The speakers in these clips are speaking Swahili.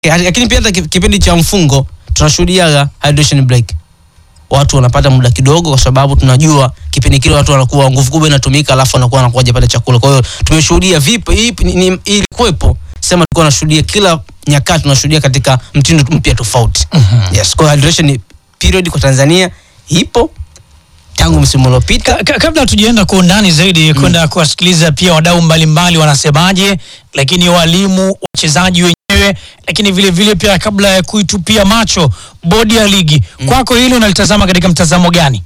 Eh, lakini pia hata ki- kipindi cha mfungo tunashuhudiaga hydration break watu wanapata muda kidogo kwa sababu tunajua kipindi kile watu wanakuwa nguvu kubwa inatumika alafu wanakuwa wanakuwa hajapata chakula kwa hiyo tumeshuhudia vipo hii ni- ni- ilikuwepo sema tulikuwa tunashuhudia kila nyakati tunashuhudia katika mtindo mpya tofauti yes kwa hiyo hydration period kwa Tanzania ipo tangu msimu uliopita Ka- ka- kabla tujaenda kwa undani zaidi kwenda kuwasikiliza pia wadau mbalimbali wanasemaje, lakini walimu, wachezaji wenyewe, lakini vile vile pia kabla ya kuitupia macho bodi ya ligi, kwako hilo unalitazama katika mtazamo gani?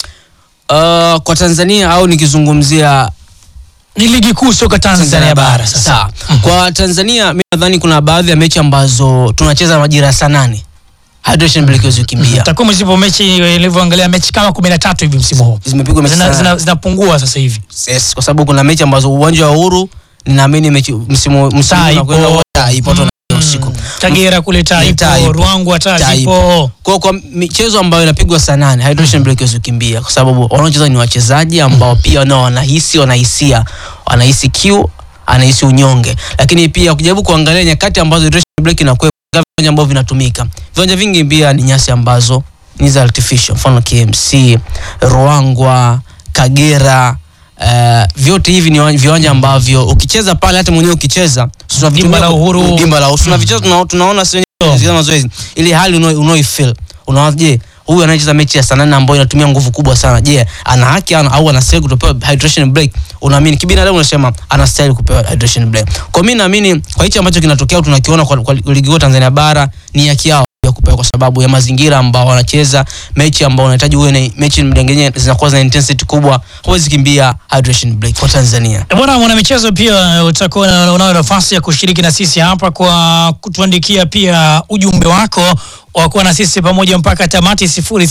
uh, kwa Tanzania au nikizungumzia Ni ligi kuu soka Tanzania bara sasa. Sawa. Kwa Tanzania mi nadhani kuna baadhi ya mechi ambazo tunacheza majira ya saa nane hydration break hizo kimbia Takwimu zipo mechi ilivyoangalia mechi kama kumi na tatu hivi msimu huu zimepigwa mechi Zina- sana. zina- zinapungua sasa hivi. yes, kwa sababu kuna mechi ambazo uwanja wa Uhuru ninaamini mechi msimu msimu Taa unakwenda ipo. taa ipo tu na usiku. Kagera kule taa Ni taa ipo, ipo. Ruangwa hata Taa ipo. zipo. Kwa kwa michezo ambayo inapigwa saa nane hydration break hizo kimbia kwa sababu wanaocheza ni wachezaji ambao pia nao wanahisi wanahisia wanahisi kiu anahisi unyonge lakini pia ukijaribu kuangalia nyakati ambazo hydration break inakuwa viwanja ambavyo vinatumika viwanja vingi pia ni nyasi ambazo ni za artificial mfano KMC Ruangwa Kagera Uh, vyote hivi ni wa- viwanja ambavyo ukicheza pale hata mwenyewe ukicheza tunavitumia- Dimba la Uhuru. dimba la Uhuru tunavicheza tuna, tunaona sio zile mazoezi ile hali unao unao feel unaona je huyu anayecheza mechi ya saa nane ambayo inatumia nguvu kubwa sana je ana haki ana- au anastahili kutopewa hydration break unaamini kibinadamu unasema anastahili kupewa hydration break kwa mimi naamini kwa hichi ambacho kinatokea au tunakiona kwa, kwa ligi kuu Tanzania bara ni haki yao ya kupewa kwa sababu ya mazingira ambao wanacheza mechi ambao unahitaji uwe na mechi mdengenye zinakuwa za intensity kubwa huwezi kimbia hydration break kwa Tanzania Bwana mwanamichezo, pia utakuwa na- unayo nafasi ya kushiriki na sisi hapa kwa kutuandikia pia ujumbe wako wa kuwa na sisi pamoja mpaka tamati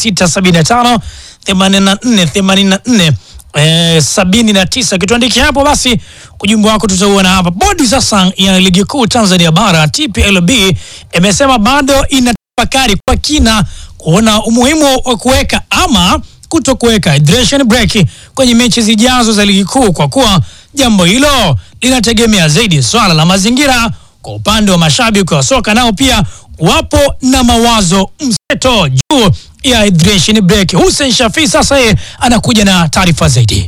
0675 84 84 eh, sabini na tisa. Kituandikia hapo basi ujumbe wako tutauona hapa. Bodi sasa ya ligi kuu Tanzania bara TPLB imesema bado inatafakari kwa kina kuona umuhimu wa kuweka ama kuto kuweka hydration break kwenye mechi zijazo za ligi kuu kwa kuwa jambo hilo linategemea zaidi swala la mazingira. Kwa upande wa mashabiki wa soka nao pia wapo na mawazo mseto juu ya hydration break. Hussein Shafi sasa yeye anakuja na taarifa zaidi.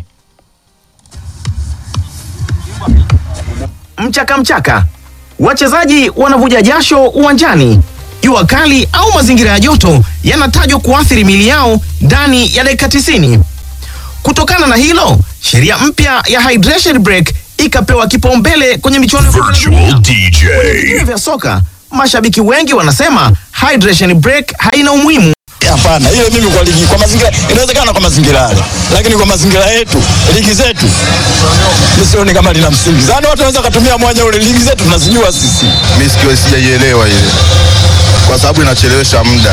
mchaka mchaka, wachezaji wanavuja jasho uwanjani. Jua kali au mazingira ya joto yanatajwa kuathiri mili yao ndani ya dakika 90. Kutokana na hilo, sheria mpya ya hydration break ikapewa kipaumbele kwenye michuano ya kombe la dunia. Virtual DJ. Vilabu vya soka, mashabiki wengi wanasema hydration break haina umuhimu Hapana, ile mimi kwa ligi, kwa mazingira inawezekana, kwa mazingira yale, lakini kwa mazingira yetu, ligi zetu, mimi sioni kama lina msingi. Zani watu wanaweza kutumia mwanya ule, ligi zetu tunazijua sisi. mi sikio sijaielewa ile kwa sababu inachelewesha muda.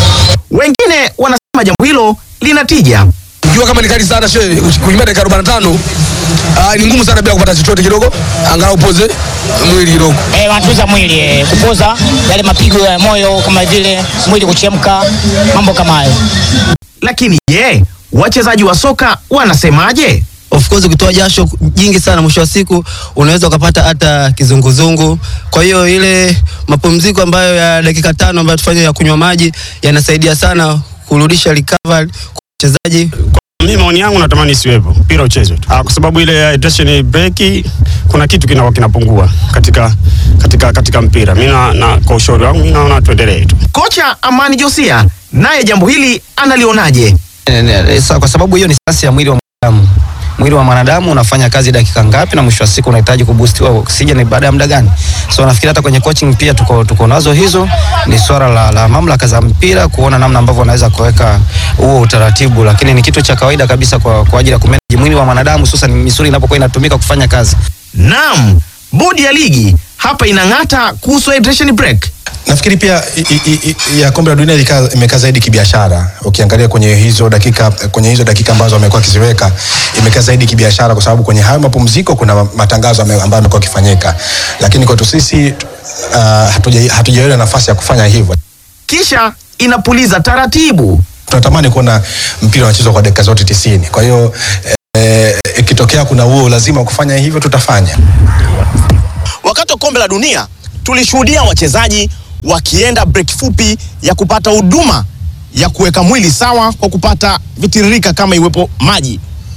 Wengine wanasema jambo hilo lina tija. jua kama ni kali sana she kukimbia dakika 45 ah, ni ngumu sana bila kupata chochote kidogo angalau upoze mwili kidogo eh, wanatuliza mwili eh, kupoza yale mapigo ya moyo kama vile mwili kuchemka, mambo kama hayo. Lakini je, wachezaji wa soka wanasemaje? of course ukitoa jasho jingi sana mwisho wa siku unaweza ukapata hata kizunguzungu kwa hiyo ile mapumziko ambayo ya dakika tano ambayo tufanye ya kunywa maji yanasaidia sana kurudisha recovery kwa wachezaji Mimi maoni yangu natamani isiwepo, mpira uchezwe tu. Ah, kwa sababu ile hydration break kuna kitu kinakuwa kinapungua katika katika katika mpira. Mimi na, na kwa ushauri wangu mimi naona tuendelee tu. Kocha Amani Josia naye jambo hili analionaje? Sa- kwa sababu hiyo ni sayansi ya mwili wa mwanadamu mwili wa mwanadamu unafanya kazi dakika ngapi na mwisho wa siku unahitaji kuboostiwa oxygen baada ya muda gani so nafikiri hata kwenye coaching pia tuko, tuko nazo hizo ni swala la, la mamlaka za mpira kuona namna ambavyo wanaweza kuweka huo utaratibu lakini ni kitu cha kawaida kabisa kwa, kwa ajili ya kumanage mwili wa mwanadamu hususan misuli inapokuwa inatumika kufanya kazi Naam, bodi ya ligi hapa inang'ata kuhusu hydration break. nafikiri pia i, i, i, ya kombe la dunia ilika- imekaa zaidi kibiashara ukiangalia kwenye hizo dakika kwenye hizo dakika ambazo wamekuwa wakiziweka imekaa zaidi kibiashara kwa sababu kwenye hayo mapumziko kuna matangazo ame- ambayo yamekuwa yakifanyika lakini kwetu sisi uh, hatuja- hatujaiona nafasi ya kufanya hivyo Kisha inapuliza taratibu. tunatamani kuona mpira unachezwa kwa dakika zote tisini kwa hiyo eh, ikitokea kuna huo lazima wa kufanya hivyo tutafanya Wakati wa kombe la dunia tulishuhudia wachezaji wakienda break fupi ya kupata huduma ya kuweka mwili sawa kwa kupata vitiririka kama iwepo maji.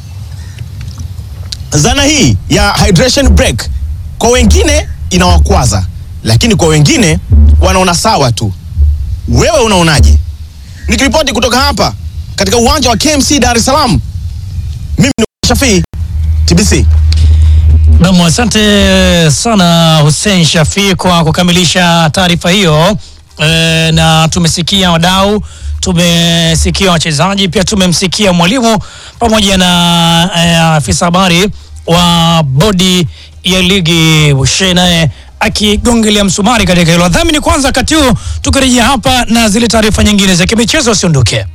Zana hii ya hydration break kwa wengine inawakwaza, lakini kwa wengine wanaona sawa tu. Wewe unaonaje? Nikiripoti kutoka hapa katika uwanja wa KMC Dar es Salaam, mimi ni Shafii TBC. Nam, asante sana Hussein Shafi kwa kukamilisha taarifa hiyo e, na tumesikia wadau, tumesikia wachezaji, pia tumemsikia mwalimu pamoja na e, afisa habari wa bodi ya ligi Bushe naye akigongelea msumari katika hilo. Dhamini kwanza, wakati huu tukirejea hapa na zile taarifa nyingine za kimichezo, usiondoke.